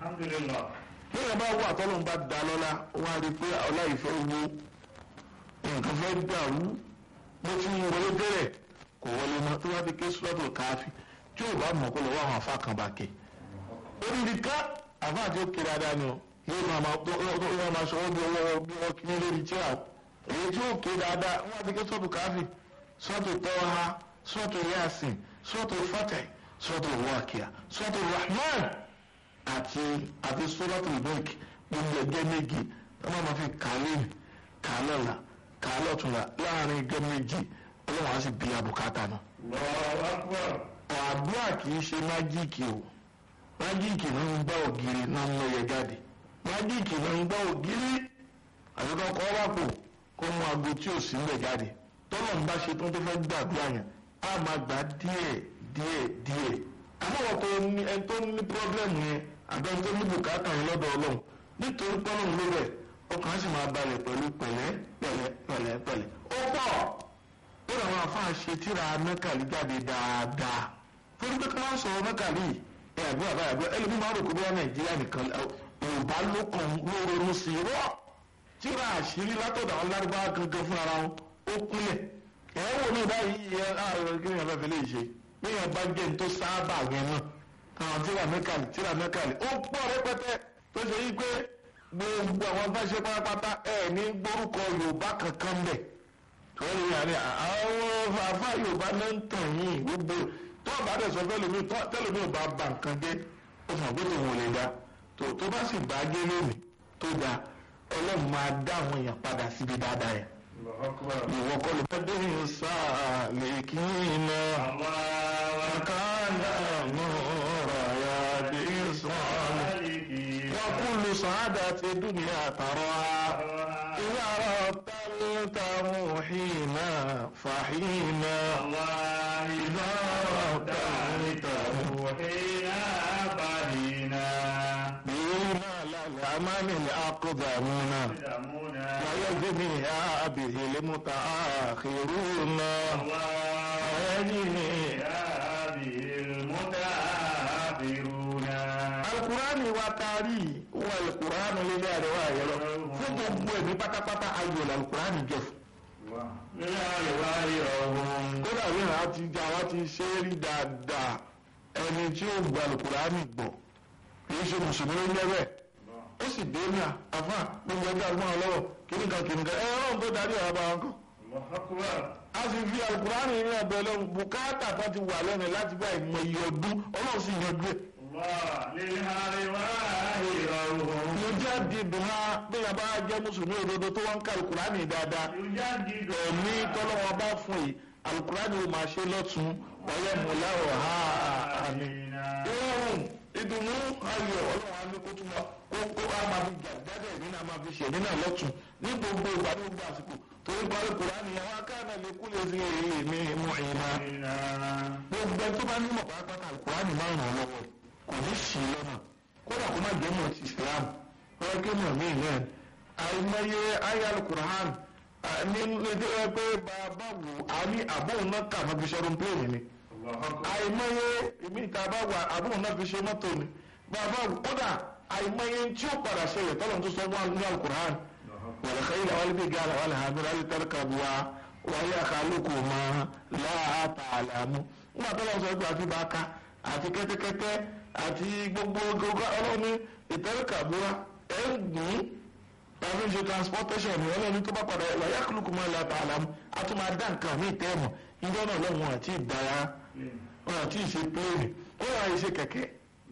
alhamdulillah. nígbà bá wà tọ́lọ́ bá da lọ́la wọ́n á rí i pé ọlá ìfẹ́ wo nǹkan fẹ́ dàrú bó ti ń wọlé bẹ̀rẹ̀ kò wọlé mọ́ tó bá ti ké sọ́tò káfí tí ò bá mọ̀ kó lọ́wọ́ àwọn afá kan bá ké oríire ká àfa àti òkè dáadáa ni o yóò máa máa tó yóò máa sọ wọ́n bí ọwọ́ bí wọ́n kí ní lórí tí a èyí tí òkè dáadáa wọ́n á ti ké sọ́tò káfí sọ́tò tọ́ha sọ́tò yasin sọ́tò fatah sọ́tò wákìá sọ́tò rahman àti àti sọ́tò ìbẹ́ẹ̀kì gbogbo ẹgbẹ́ méje wọ́n máa fi kàlẹ́ kàlọ́la kàlọ́tùnla láàrin ẹgbẹ́ méje ọlọ́run á sì bí abùkátà náà Allahu akbar. àdúrà kì í ṣe májíìkì o májíìkì náà ń gbá ògiri náà ń lọ́yẹ jáde májíìkì náà ń gbá ògiri àbíkọ́ kọ́ wá pò kó mú aago tí ò sí ńbẹ̀ jáde tọ́lọ̀ ń bá ṣe tó tó fẹ́ gbàdúrà yẹn á máa gbà díẹ̀ díẹ̀ díẹ̀ àmọ́ tó ní ẹni tó ní pírọ́blẹ́mù yẹn àbẹ́ ẹni tó ní bùkátà yẹn lọ́dọ̀ ọlọ́run nítorí pọ́nlọ́run ló bẹ̀ ọkàn á sì máa balẹ̀ pẹ̀lú pẹ̀lẹ́ pẹ̀lẹ́ pẹ̀lẹ́ pẹ̀lẹ́ ó pọ̀ ó làwọn afáà ṣe tíra mẹ́kàlí jáde dáadáa torí pé kí wọ́n sọ̀rọ̀ mẹ́kàlí ẹ̀ àbúrò àbáyà àbúrò ẹlòmíì máa rò pé bóyá nàìjíríà nìkan yorùbá ló kàn ló ronú sí i rọ́ tíra àṣírí látọ̀dọ̀ àwọn lárúbáwá gangan fún ara wọn ó kúnlẹ̀ ẹ̀ wò ní báyìí ẹ̀ ààrẹ kí ni ẹ̀ fẹ́ lè ṣe bí ẹ̀ bá jẹ́ ní tó sáábà yẹn náà àwọn tíra mẹ́kàlí tíra mẹ́kàlí ó pọ̀ rẹpẹtẹ tó ṣe yí pé gbogbo àwọn bá ṣe pátápátá ẹ̀ ní gbórúkọ yorùbá kankan bẹ̀ wọ́n ní àárẹ̀ àwọn àfa yorùbá náà ń tàn yín gbogbo tó o bá dẹ̀ sọ fẹ́lómi tẹ́lómi ò bá ba nǹkan jẹ́ ó fún àgbẹ̀tò wọn lè dá tó tó bá sì bá gé lónìí tó da ọlọ́run máa dá àwọn èèyàn padà síbi dáadáa yẹn. Allahu akbar. ìwọ kọ́ ló bá dé sáà lè kí iná kàkàndà nùrọ̀ yá dé sọ́ọ̀lì. wọ́n kúlù sàádà ti dúnìá tààrọ̀ إذا رتلت محينا فحينا إذا رتلت بما للأمام الأقدمون ويجنيها به المتآخرون ويجنيها القرآن وتاري والقرآن لله ويرى fún gbogbo ẹ̀mí pátápátá ayọ̀ làlùkùránì jẹ fún. kódà bí wọn ti jà wọn ti ṣe é rí dáadáa ẹni tí ó gba lùkùránì gbọ́ kì í ṣe mùsùlùmí ló ń jẹ́ bẹ́ẹ̀ ó sì dé ní àfà gbogbo ẹgbẹ́ àgbọn ọlọ́wọ́ kìnìkan kìnìkan ẹ ọlọ́run tó darí ọ̀rọ̀ bá wọn kọ́. a sì fi alùkùránì ní ọ̀bẹ lọ́run bùkátà tó ti wà lẹ́nu láti bá ìmọ̀ iye ọdún ọlọ́run sì yanjú ẹ̀. mo jẹ́ dìbò ha bí a bá jẹ́ mùsùlùmí òdodo tó wọ́n ń ka alùkùránì dáadáa ẹ̀mí tọ́lọ́wọ́ bá fún yìí alùkùránì ó máa ṣe lọ́tún ọ̀yẹ́ mọ̀láwọ̀ ha àmì. ìrọ̀rùn ìdùnnú ayọ̀ ọlọ́run á ní kó tún wá kó kó á máa fi jáde ẹ̀mí náà máa fi ṣe ẹ̀mí náà lọ́tún ní gbogbo ìgbà ní gbogbo àsìkò torí parí kùránì àwọn akáàdà lè kú lè fi èyí mi mú ìná. gbogbo ẹ tó bá nímọ̀ pátápátá alùkùránì máa ń ràn lọ́wọ́ kò ní sí lọ́nà kódà kó má jẹ́ mọ̀ ti Islam wọ́n ké mọ̀ mí náà àìmọye ayé alùkùránì ní lédè ẹ pé bàbá wò á ní àbóhùn náà kà má fi ṣọ́run pléènì ni àìmọye èmi ìta bá wà àbóhùn náà fi ṣe mọ́tò ni bàbá wò kódà àìmọye tí ó padà ṣẹlẹ̀ tọ́lọ̀ tó sọ wọn ní alùkùránì والخيل والبقال والهامر لتركبوها وهي خلقكما لا تعلمون nígbà tó lọ sọ pé àti bàákà àti kẹ́tẹ́kẹ́tẹ́ àti gbogbo gbogbo ọlọ́ni ìtẹ́rẹ́kàbúrà ẹ̀ ń gùn tàbí ṣe transportation ní ọlọ́ni tó bá padà wà yá kúlùkù máa la ta'lamu a tún máa dá nǹkan mí tẹ́ẹ̀mọ̀ ìjọ náà lọ́wọ́ àti ìdára wọn àti ìṣe pléèrè ó wà ìṣe kẹ̀kẹ́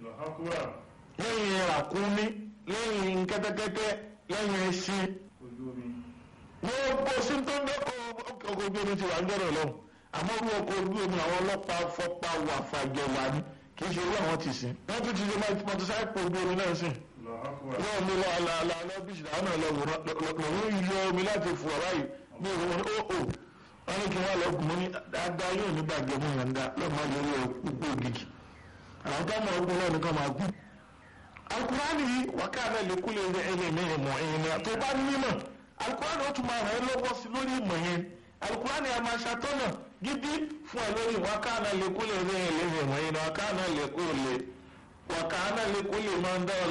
lẹ́yìn ràkúnmí lẹ́yìn kẹ́tẹ́kẹ́tẹ́ lẹ́yìn ẹṣin gbogbo sí tó ń dẹ́kọ̀ ọkọ̀ ojú omi ti wà ń jọ́rọ̀ lọ́wọ́ àmọ́ orú ọkọ̀ ojú omi àwọn ọlọ́pàá fọ́pá wà fàjọ wà ní kì í ṣe irú àwọn ti sìn wọ́n tún ti ṣe mọ́tòsáìpù ojú omi náà sìn náà mi lọ àlàálà lọ́bìsì àwọn náà lọ́wọ́ yọ omi láti fò ọ̀rá yìí bí òun wọn ó ò wọ́n ní kí wọ́n lọ gùn ní dáadáa yóò ní bàjẹ́ mú yànda lọ́mọ yẹn lọ gbogbo ògìgì àwọn tó mọ̀ ọgbọ́n náà ní kọ́ máa gùn. alukurani wákàtí lèkúlẹ̀ ẹ̀mí ìmọ̀ ẹ̀yìn tó bá nímọ̀ alukurani ó tún máa ràn ẹ́ lọ́wọ́ sí lórí ìmọ̀ yẹn alukurani a máa ṣàtọ́nà gidi fún ẹ lórí wákàtí lèkúlẹ̀ ẹ̀mí ìmọ̀ ẹ̀yìn wákàtí lèkúlẹ̀ wákàtí lèkúlẹ̀ máa ń dá